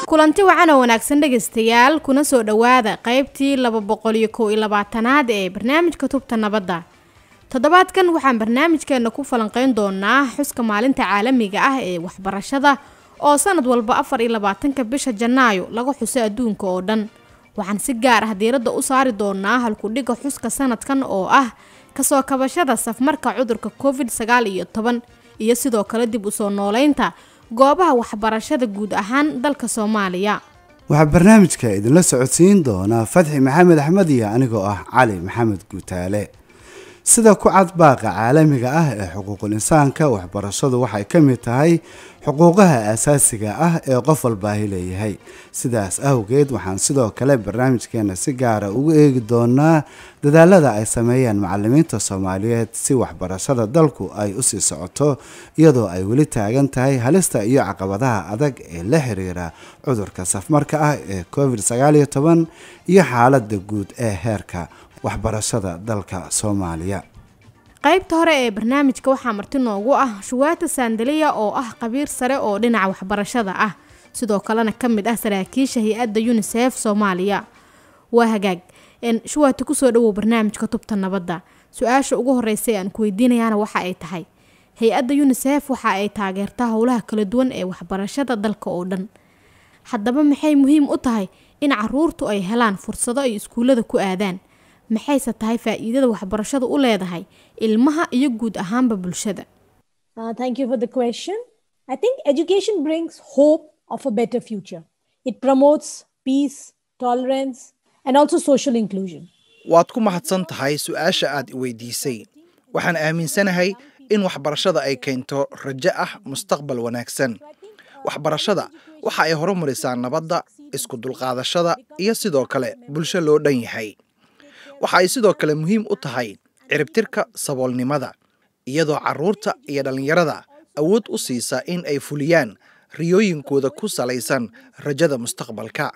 kulanti wacan oo wanaagsan dhegaystayaal kuna soo dhowaada qaybtii laba boqol iyo kow iyo labaatanaad ee barnaamijka tubta nabadda toddobaadkan waxaan barnaamijkeena ku falanqeyn doonaa xuska maalinta caalamiga ah ee waxbarashada oo sanad walba afar iyo labaatanka bisha janaayo laga xuso adduunka oo dhan waxaan si gaar ah diiradda u saari doonaa halkudhigga xuska sanadkan oo ah kasoo kabashada safmarka cudurka covid sagaal iyo toban iyo sidoo kale dib usoo nooleynta goobaha waxbarashada guud ahaan dalka soomaaliya waxaa barnaamijka idinla socodsiin doonaa fadxi maxamed axmed iyo anigoo ah cali maxamed guutaale sida ku cad baaqa caalamiga ah ee xuquuqul insaanka waxbarashadu waxay ka mid tahay xuquuqaha asaasiga ah ee qof walbaahi leeyahay sidaas awgeed waxaan sidoo kale barnaamijkeena si gaara ugu eegi doonaa dadaalada ay sameeyaan macalimiinta soomaaliyeed si waxbarashada dalku ay usii socoto iyadoo ay weli taagan tahay halista iyo caqabadaha adag ee la xiriira cudurka safmarka ah ee covid sagaal iyo toban iyo xaalada guud ee heerka waxbarashada dalka soomaaliya qaybta hore ee barnaamijka waxaa marti noogu ah shuwaata saandaliya oo ah qabiir sare oo dhinaca waxbarashada ah sidoo kalena ka mid ah saraakiisha hay-adda unisef soomaaliya waa hagaag shuwaata kusoo dhawow barnaamijka tubta nabadda su-aasha ugu horeysa ee aan ku weydiinayaana waxa ay tahay hay-adda unisef waxa ay taageertaa howlaha kala duwan ee waxbarashada dalka oo dhan haddaba maxay muhiim u tahay in caruurtu ay helaan fursado ay iskuullada ku aadaan maxayse tahay faa-iidada waxbarashadu u leedahay ilmaha iyo guud ahaanba bulshada Uh, thank you for the question. I think education brings hope of a better future. It promotes peace, tolerance, and also social inclusion. waad ku mahadsan tahay su-aasha aad i weydiisay waxaan aaminsanahay in waxbarashada ay keento rajo ah mustaqbal wanaagsan waxbarashada waxa ay horumarisaa nabadda isku dulqaadashada iyo sidoo kale bulsho loo dhan yahay waxa ay sidoo kale muhiim u tahay ciribtirka saboolnimada iyadoo carruurta iyo dhallinyarada awood u siisa in ay fuliyaan riyooyinkooda ku salaysan rajada mustaqbalka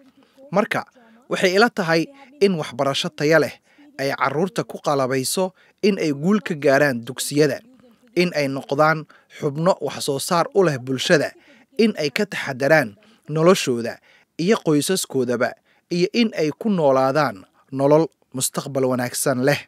marka waxay ila tahay in waxbarasho taya leh ay carruurta ku qalabayso in ay guul ka gaaraan dugsiyada in ay noqdaan xubno wax soo saar u leh bulshada in ay ka taxadaraan noloshooda iyo qoysaskoodaba iyo in ay ku noolaadaan nolol mustaqbal wanaagsan leh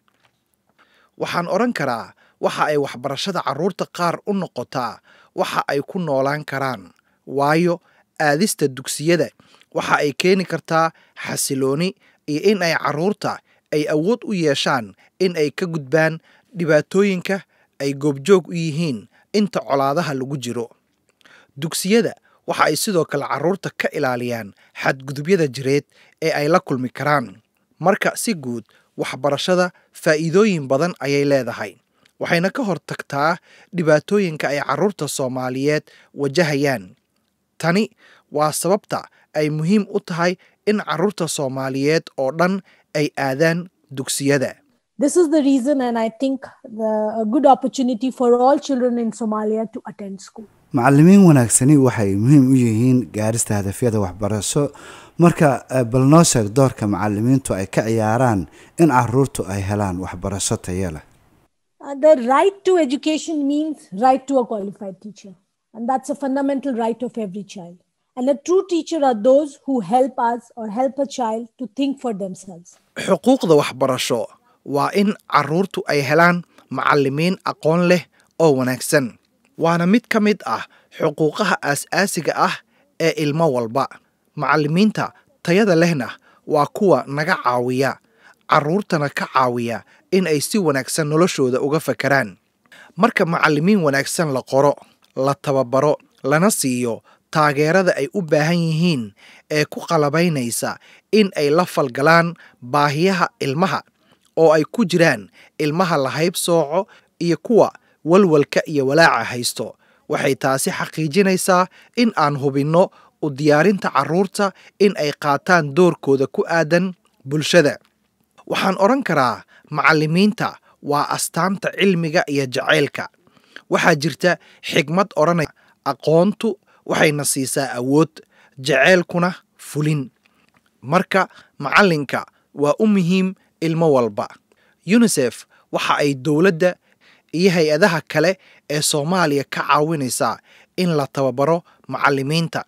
waxaan odhan karaa waxa ay waxbarashada carruurta qaar u noqotaa waxa ay ku noolaan karaan waayo aadista dugsiyada waxa ay keeni kartaa xasilooni iyo in ay carruurta ay awood u yeeshaan in ay ka gudbaan dhibaatooyinka ay goobjoog u yihiin inta colaadaha lagu jiro dugsiyada waxa ay sidoo kale carruurta ka ilaaliyaan xadgudubyada jireed ee ay la kulmi karaan marka si guud waxbarashada faa'iidooyin badan ayay leedahay waxayna ka hortagtaa dhibaatooyinka ay carruurta soomaaliyeed wajahayaan tani waa sababta ay muhiim u tahay in carruurta soomaaliyeed oo dhan ay aadaan dugsiyada This is the reason, and I think the, a good opportunity for all children in Somalia to attend school. macalimiin wanaagsani waxay muhiim u yihiin gaarista hadafyada waxbarasho marka bal noo sheeg doorka macalimiintu ay ka ciyaaraan in caruurtu ay helaan waxbarasho tayo leh Uh, the right to education means right to a qualified teacher, and that's a fundamental right of every child. And a true teacher are those who help us or help a child to think for themselves. xuquuqda waxbarasho waa in carruurtu ay helaan macallimiin aqoon leh oo wanaagsan waana mid ka mid ah xuquuqaha aas-aasiga ah ee ilmo walba macallimiinta tayada lehna waa kuwa naga caawiya carruurtana ka caawiya in ay si wanaagsan noloshooda uga fakaraan marka macallimiin wanaagsan la qoro la tababaro lana siiyo taageerada ay u baahan yihiin ee ku qalabaynaysa in ay la falgalaan baahiyaha ilmaha oo ay ku jiraan ilmaha la hayb sooco iyo kuwa walwalka iyo walaaca haysto waxay taasi xaqiijinaysaa in aan hubinno u diyaarinta carruurta in ay qaataan doorkooda ku aadan bulshada waxaan odhan karaa macallimiinta waa astaanta cilmiga iyo jacaylka waxaa jirta xigmad odhanaya aqoontu waxayna siisaa awood jaceylkuna fulin marka macallinka waa u muhiim ilmo walba unisef waxa ay dowladda iyo hay-adaha kale ee soomaaliya ka caawinaysaa in la tababaro macallimiinta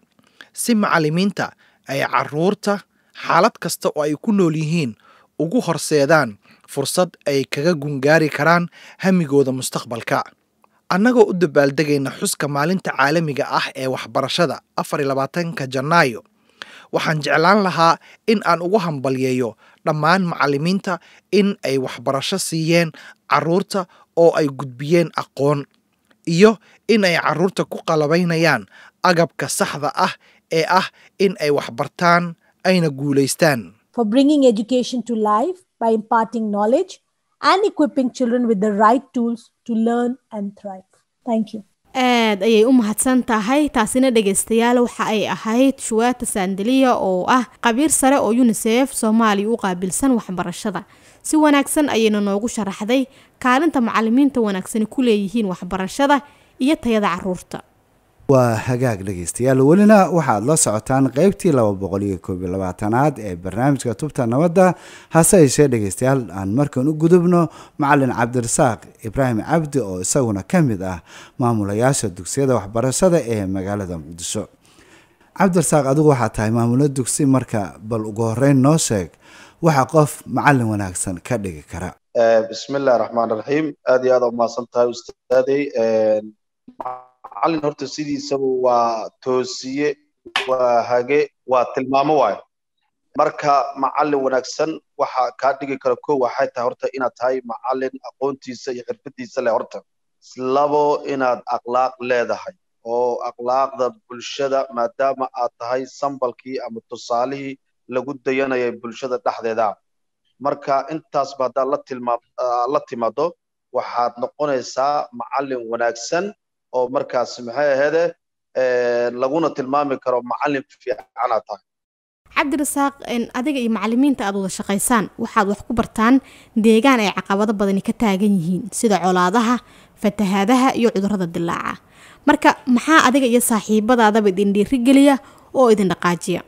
si macallimiinta ay carruurta xaalad kasta oo ay ku nool yihiin ugu horseedaan fursad ay kaga gungaari karaan hamigooda mustaqbalka annagoo u dabaaldegayna xuska maalinta caalamiga ah ee waxbarashada afar iyo labaatanka janaayo waxaan jeclaan lahaa in aan ugu hambalyeeyo dhammaan macallimiinta in ay waxbarasho siiyeen carruurta oo ay gudbiyeen aqoon iyo in ay carruurta ku qalabaynayaan agabka saxda ah ee ah in ay waxbartaan ayna guulaystaan for bringing education to life by imparting knowledge and equipping children with the right tools to learn and thrive. Thank you. aad ayay u mahadsan tahay taasina dhegaystayaal waxa ay ahayd shuwaata saandaliya oo ah qabiir sare oo unisef soomaaliya u qaabilsan waxbarashada si wanaagsan ayayna noogu sharaxday kaalinta macalimiinta wanaagsani ku leeyihiin waxbarashada iyo tayada caruurta waa hagaag dhegaystayaal welina waxaad la socotaan qeybtii laba boqol iyo koob iyo labaatanaad ee barnaamijka tubta nabadda hase yeeshee dhegaystayaal aan markan u gudubno macalin cabdirasaaq ibraahim cabdi oo isaguna ka mid ah maamulayaasha dugsiyada waxbarashada ee magaalada muqdisho cabdirasaaq adigu waxaa tahay maamulo dugsi marka bal ugu horeyn noo sheeg waxa qof macalin wanaagsan ka dhigi kara bismillahi raxmaan raxiim aad iyo aad u mahadsan tahay ustaadey macallin horta sidiisaba waa toosiye waa hage waa tilmaamo waayo marka macallin wanaagsan waxa kaa dhigi kara ko waxay tahay horta inaad tahay macallin aqoontiisa iyo xirfadiisa leh horta labo inaad akhlaaq leedahay oo akhlaaqda bulshada maadaama aad tahay sambalkii ama tusaalihii lagu dayanayay bulshada dhexdeeda marka intaasba haddaad la tilmaam la timaado waxaad noqonaysaa macallin wanaagsan oo markaas maxay aheede laguna tilmaami karo macallin fiicanaad tahay cabdirasaaq adiga iyo macalimiinta aad wada shaqaysaan waxaad wax ku bartaan deegaan ay caqabado badani ka taagan yihiin sida colaadaha fatahaadaha iyo cudurrada dilaaca marka maxaa adiga iyo saaxiibadaadaba idin dhiirigeliya oo idin dhaqaajiya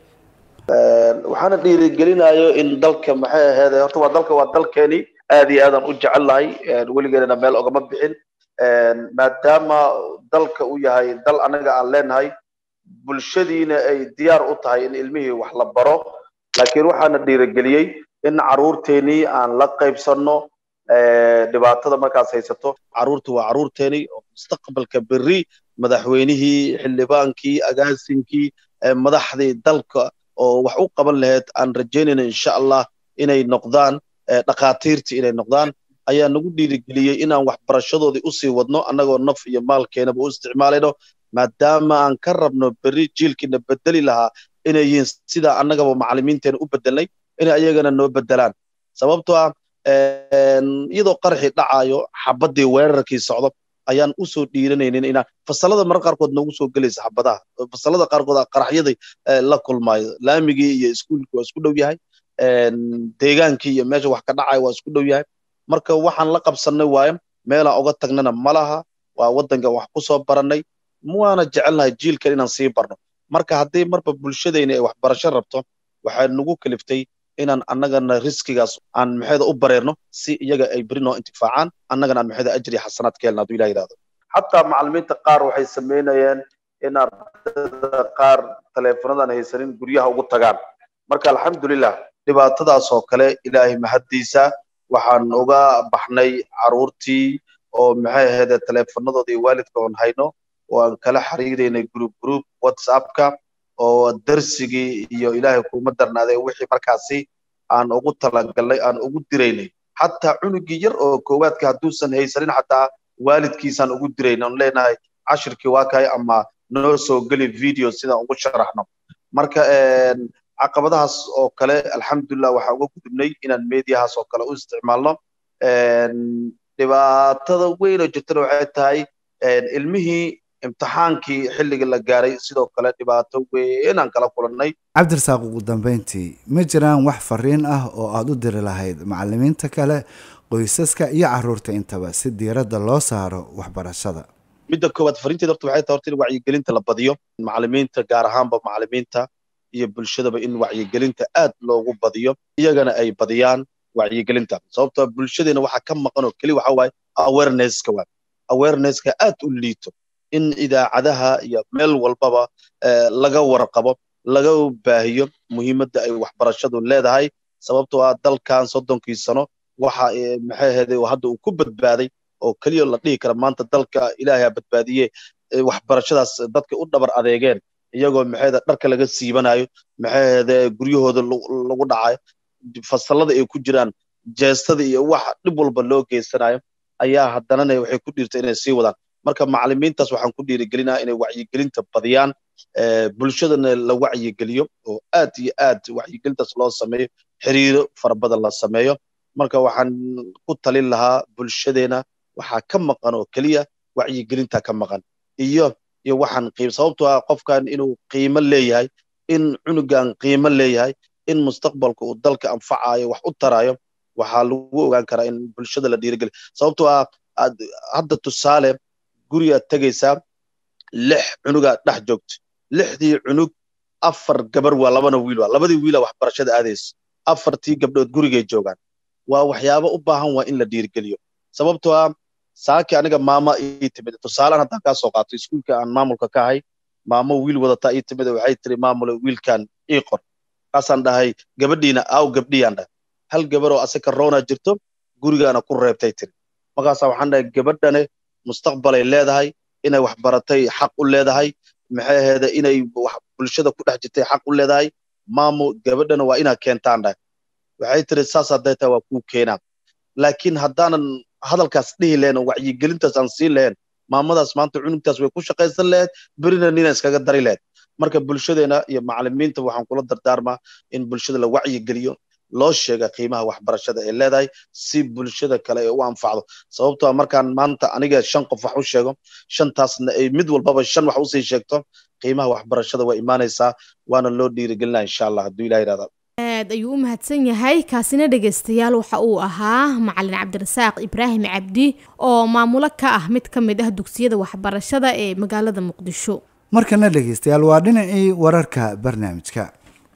waxaana dhiirigelinayo in dalka maxay aheede horta waa dalka waa dalkeeni aad iyo aadaan u jecel lahay weligeedana meel ogama bixin maadaama dalka uu yahay dal anaga aan leenahay bulshadiina ay diyaar u tahay in ilmihii wax la baro laakiin waxaana dhiirigeliyey in caruurteenii aan la qaybsanno dhibaatada markaas haysato caruurta waa caruurteeni oo mustaqbalka berri madaxweynihii xildhibaankii agaasinkii madaxdii dalka oo wax u qaban lahayd aan rajaynayna insha allah inay noqdaan dhakhaatiirtii inay noqdaan ayaa nagu dhiirigeliyey inaan waxbarashadoodii usii wadno annagoo naf iyo maalkeenaba u isticmaalayno maadaama aan ka rabno berri jiilkiina bedeli lahaa inay yihiin sidaa annagaba macalimiinteena u bedelnay inay ayagana noo bedelaan sababtoo ah iyadoo qaraxii dhacaayo xabaddii weerarkii socdo ayaan usoo dhiiranaynin inaan fasalada marar qaarkood noogu soo gelaysa xabadaha fasalada qaarkood qaraxyadii la kulmaayo laamigii iyo iskuulkii waa isku dhow yahay deegaankii iyo meesha wax ka dhacayo waa isku dhow yahay marka waxaan la qabsannay waayo meelaan uga tagnana ma laha waa waddanka wax ku soo barannay waana jecelnahay jiilkan inaan sii barno marka haddii marba bulshadayna ay waxbarasho rabto waxay nagu kaliftay inaan annagana riskigaas aan maxayda u bareerno si iyaga ay beri noo intifaacaan annagana aan maxayda ajri xasanaad ka helna hadduu ilah yidhahdo xataa macallimiinta qaar waxay samaynayeen in ardayda qaar taleefonadan haysanin guryaha ugu tagaan marka alxamdulilah dhibaatadaas oo kale ilaahay mahaddiisa waxaan uga baxnay caruurtii oo maxay ahaydee taleefonadoodii waalidka oon hayno oo aan kala xiriiraynay group group whatsappka oo darsigii iyo ilaahay kuma darnaaday wixii markaasi aan ugu talagalnay aan ugu diraynay xataa cunugii yar oo koowaadka hadduusan haysanin xataa waalidkiisaan ugu dirayna on leenahay cashirkii waa kahay ama noo soo geli video sidaan ugu sharaxno marka caqabadahaas oo kale alxamdulilah waxaan uga gudubnay inaan mediahaas oo kale u isticmaalno dhibaatada weyn oo jirtana waxay tahay ilmihii imtixaankii xilligii la gaaray sidoo kale dhibaato weyn aan kala kulannay cabdirasaaq ugu dambeyntii ma jiraan wax fariin ah oo aada u diri lahayd macalimiinta kale qoysaska iyo caruurta intaba si diiradda loo saaro waxbarashada midda koowaad fariinteeda horta waxay tahay horta in wacyigelinta la badiyo macalimiinta gaar ahaanba macalimiinta iyo bulshadaba in wacyigelinta aad loogu badiyo iyagana ay badiyaan wacyigelinta sababtoo bulshadeena waxa ka maqan oo keli waxa waaye awarenesska waa awarenesska aad u liito in idaacadaha iyo meel walbaba laga warqabo laga baahiyo muhiimadda ay waxbarashadu leedahay sababtoo ah dalkan soddonkii sano waxa maxay ahayde hadda uu ku badbaaday oo keliya la dhihi kara maanta dalka ilaahay ha badbaadiye waxbarashadaas dadka u dhabar adeegeen iyagoo maxayda dharka laga siibanayo maxay ahayde guryahooda lagu dhacayo fasalada ay ku jiraan jeestada iyo wax dhib walba loo geysanayo ayaa haddanana waxay ku dhiirtay inay sii wadaan marka macallimiintaas waxaan ku dhiirigelinaha inay wacyigelinta badiyaan bulshadana la wacyigeliyo oo aad iyo aad wacyigelintaas loo sameeyo xiriiro fara badan la sameeyo marka waxaan ku talin lahaa bulshadeena waxaa ka maqan oo keliya wacyigelinta ka maqan iyo iyo waxaan qiim sababtoo ah qofkan inuu qiimo leeyahay in cunugan qiimo leeyahay in mustaqbalka uu dalka anfacayo wax u tarayo waxaa lagu ogaan karaa in bulshada la dhiirigeliyo sababtoo ah hadda tusaale gurigaad tegaysaa lix cunugaa dhex joogto lixdii cunug afar gabar waa labana wiil waa labadii wiila waxbarashada aadaysa afartii gabdhood gurigay joogaan waa waxyaabo u baahan waa in la dhiirigeliyo sababtoo ah saaki aniga maama ii timid tusaalaan haddaan kaa soo qaato iskuulka aan maamulka ka ahay maamo wiil wadataa ii timid waxay tiri maamule wiilkan ii qor kaasaan dhahay gabadhiina aaw gabdhiyaan dhahay hal gabaroo asaka roona jirto gurigaana ku reebtay tiri markaasaa waxaan dhahay gabadhane mustaqbalay leedahay inay wax baratay xaq u leedahay maxay aheede inay bulshada ku dhex jirtay xaq u leedahay maamo gabadhana waa inaa keentaan dhahay waxay tiri saas hadday tahay waa kuu keenaa laakiin haddaanan hadalkaas dhihi lahayn oo wacyigelintaas aan siin lahayn maamadaas maanta cunugtaas way ku shaqaysan lahayd berina nina iskaga dari lahayd marka bulshadeena iyo macallimiinta waxaan kula dardaarmaa in bulshada la wacyigeliyo loo sheega qiimaha waxbarashada ay leedahay si bulshada kale ay u anfacdo sababtoo ah markaan maanta aniga shan qof wax u sheego shantaasna ay mid walbaba shan wax usii sheegto qiimaha waxbarashada waa imaanaysaa waana loo dhiirigelinaa insha allah hadduu ilah yidhahda aad ayuu u mahadsan yahay kaasina dhegaystayaal waxa uu ahaa macalin cabdirasaaq ibraahim cabdi oo maamulo ka ah mid ka mid ah dugsiyada waxbarashada ee magaalada muqdisho markana dhegaystayaal waa dhinacii wararka barnaamijka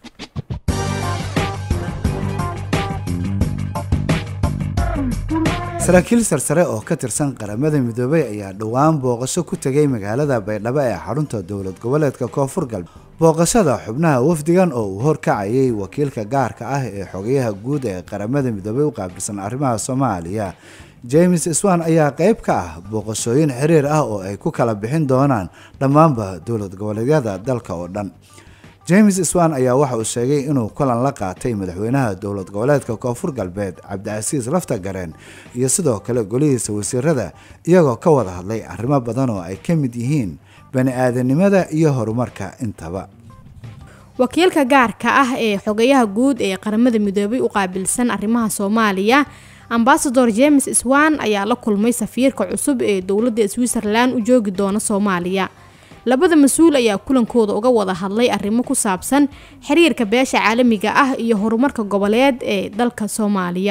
saraakiil sarsare oo ka tirsan qaramada midoobay ayaa dhowaan booqasho ku tegay magaalada baydhabo ee xarunta dowlad goboleedka koonfur galbeed booqashada xubnaha wafdigan oo uu horkacayay wakiilka gaarka ah ee xogayaha guud ee qaramada midoobay u qaabilsan arrimaha soomaaliya james swan ayaa qayb ka ah booqashooyin xiriir ah oo ay ku kala bixin doonaan dhammaanba dowlad goboleedyada dalka oo dhan james swan ayaa waxa uu sheegay inuu kulan la qaatay madaxweynaha dowlad goboleedka koonfur galbeed cabdicasiis laftagareen iyo sidoo kale golihiisa wasiirada iyagoo ka wada hadlay arrimo badan oo ay ka mid yihiin bani aadanimada iyo horumarka intaba wakiilka gaarka ah ee xogayaha guud ee qaramada midoobay u qaabilsan arrimaha soomaaliya ambasador james swan ayaa la kulmay safiirka cusub ee dowladda switzerland u joogi doona soomaaliya labada mas-uul ayaa kulankooda uga wada hadlay arrimo ku saabsan xiriirka beesha caalamiga ah iyo horumarka goboleed ee dalka soomaaliya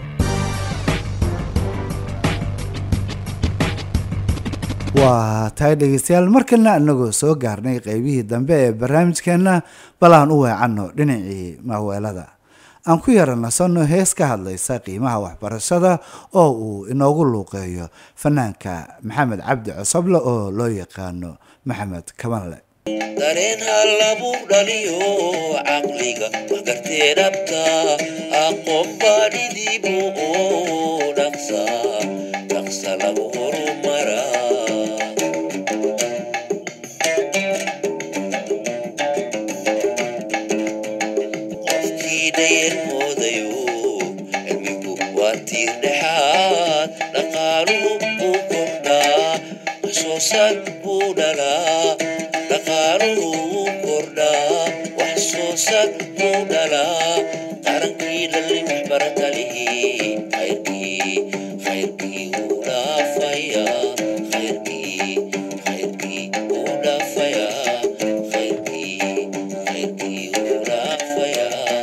waa tahay dhegeystayaal markalena inagoo soo gaarnay qeybihii dambe ee barnaamijkeenna bal aan u weecanno dhinacii maaweelada aan ku yara nasanno hees ka hadlaysa qiimaha waxbarashada oo uu inoogu luuqeeyo fanaanka maxamed cabdi cosoble oo loo yaqaano maxamed kabanle dareen halabu dhaliyo caqliga waxgartee dhabta aqoon baadhidiibu oo dhaqsa dhaqsa lagu horumaraa qofkii dhayar moodayo cilmigu waa tiir dhexaad dhaqaaluhu buu kordhaa waxsoo saar buu dhalaa dhaqaaluhu wuu kordhaa wax soo saar buu dhalaa qarankii dhalin waxbaratalihi khayrkii khayrkii wuu dhaafayaa khayrkii khayrkii wuu dhaafayaa khayrkii khayrkii wuu dhaafayaa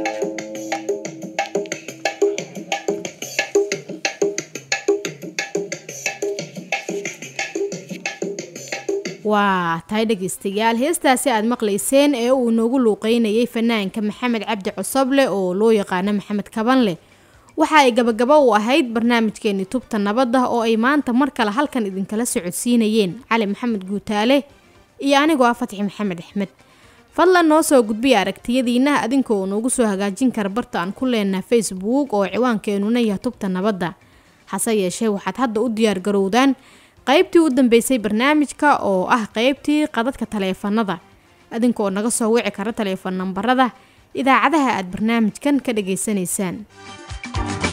waa tahay dhegaystayaal heestaasi aad maqlayseen ee uu noogu luuqeynayay fanaanka maxamed cabdi cosoble oo loo yaqaano maxamed kabanle waxa ay gabagabo u ahayd barnaamijkeeni tubta nabadda oo ay maanta mar kale halkan idinkala socodsiinayeen cali maxamed guutaale iyo anigoo ah fatxi maxamed axmed fadlan noo soo gudbiya aragtiyadiina adinka oo noogu soo hagaajin kara barta aan ku leenaha facebook oo ciwaankeenuna yahay tubta nabadda hase yeeshee waxaad hadda u diyaar garowdaan qaybtii u dambeysay barnaamijka oo ah qaybtii qadadka taleefanada adinka oo naga soo wici kara taleefon nambarada idaacadaha aad barnaamijkan ka dhageysanaysaan